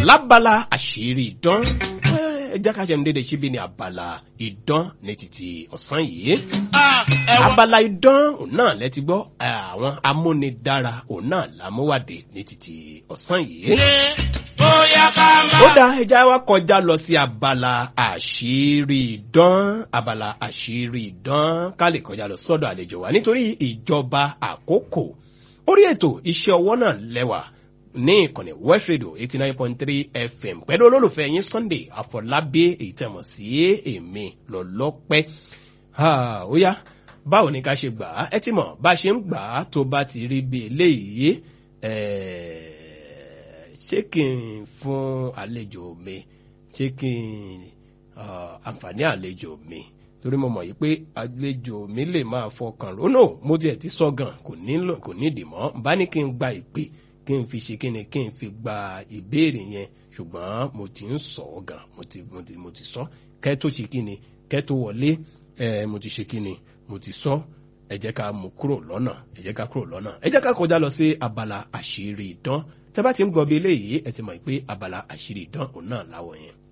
lábala àṣírí ìdán ẹ jẹ́ ká jẹun dédé síbi ní abala ìdán ní títí ọ̀sán yìí abala ìdán òun náà lẹ́ti gbọ́ àwọn amúnidára òun náà làmúwádìí ní títí ọ̀sán yìí ó dá ẹja wa kọjá lọ sí abala àṣírí ìdán abala àṣírí ìdán ká lè kọjá lọ sọ́dọ̀ àlejò wa nítorí ìjọba àkókò orí ètò iṣẹ́ ọwọ́ náà lẹ́wà ní ìkànnì west radio eighty nine point three fm pẹ̀lú olólùfẹ́ yín sunday àfọlábí èyí tẹ̀ mọ̀ sí èmi lọ́lọ́pẹ́ ó yá báwo ni ká ṣe gbà á ẹ ti mọ̀ bá a ṣe ń gbà á tó bá ti rí bí eléyìí ṣé kí n fún àlejò mi ṣé kí n àǹfààní àlejò mi torí mo mọ̀ yìí pé àlejò mi lè máa fọkàn rò no mo tiẹ̀ ti sọ gan kò nílò kò nídìí mọ́ bá ní kí n gba ìpè kí n fi ṣe kí ni kí n fi gba ìbéèrè yẹn ṣùgbọ́n mo ti ń sọ ọ́ gan mo ti mo ti mo ti sọ kẹ́ tó ṣe kí ni kẹ́ tó wọlé ẹ mo ti ṣe kí ni mo ti sọ ẹ jẹ́ ká mú kúrò lọ́nà ẹ jẹ́ ká kúrò lọ́nà ẹ jẹ́ ká kọjá lọ sí abala àṣírí ìdán tẹ́ bá ti ń gbọ́ bí eléyìí ẹ ti mọ̀ pé abala àṣírí ìdán òun náà láwọ̀ yẹn.